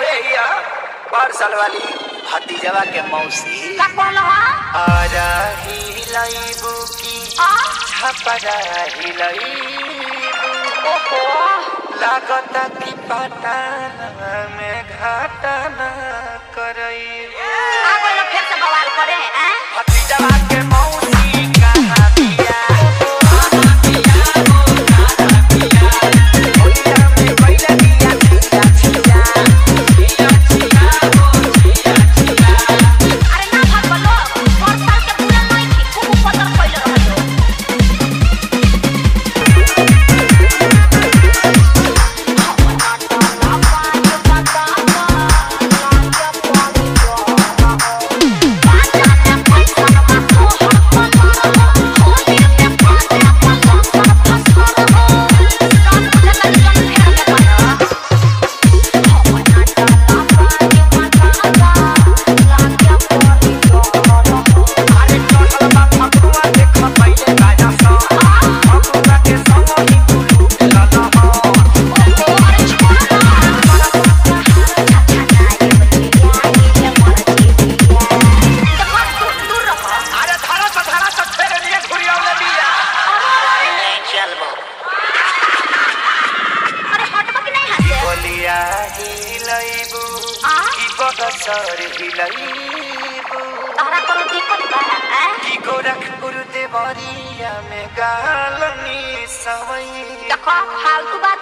अरे या पार्सल वाली भतीजवा के मौसी का कहलो हा आजा हिलाइबू की आ छपरा हिलाइबू ओहो लागता कि पटाना में घाटाना करइबू आ गइलो फिर से बवाल करे हैं भतीजवा के मौसी कहाँ बिया होलिया में कइले बिया छिया छिया अरे ना भाग बोलो और साल के पूरा नहीं थी खूब पतर कइले रहलो अरे चढ़ल बा फगुआ देख पहिले बाजा सा फगुआ के संग ही कुलू ललहा अरे धारा से धारा से फेरे लिए घुरियावले बिया बोलिया हिलैबू की बगसर हिलैबू की गोरखपुर देवरिया में गालनी सवई फालतू बात